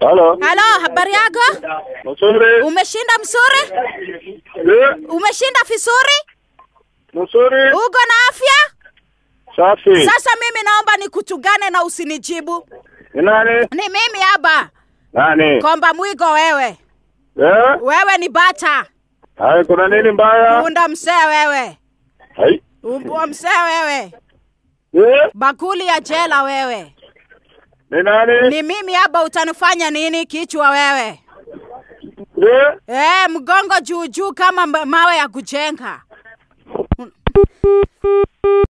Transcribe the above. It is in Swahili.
Halo. Halo, habari yako? Mzuri. Umeshinda mzuri? Eh, Umeshinda vizuri? Mzuri. Uko na afya? Safi. Sasa mimi naomba nikutugane na usinijibu. Ni nani? Ni mimi hapa. Nani? Komba mwigo wewe. Eh? Wewe ni bata. Hai, kuna nini mbaya? Punda msee wewe. Hai. Umbwa msee wewe. Eh? Bakuli ya jela wewe. Ni nani? Ni mimi hapa utanifanya nini kichwa wewe? Eh? Eh, mgongo juu juu kama ma- mawe ya kujenga.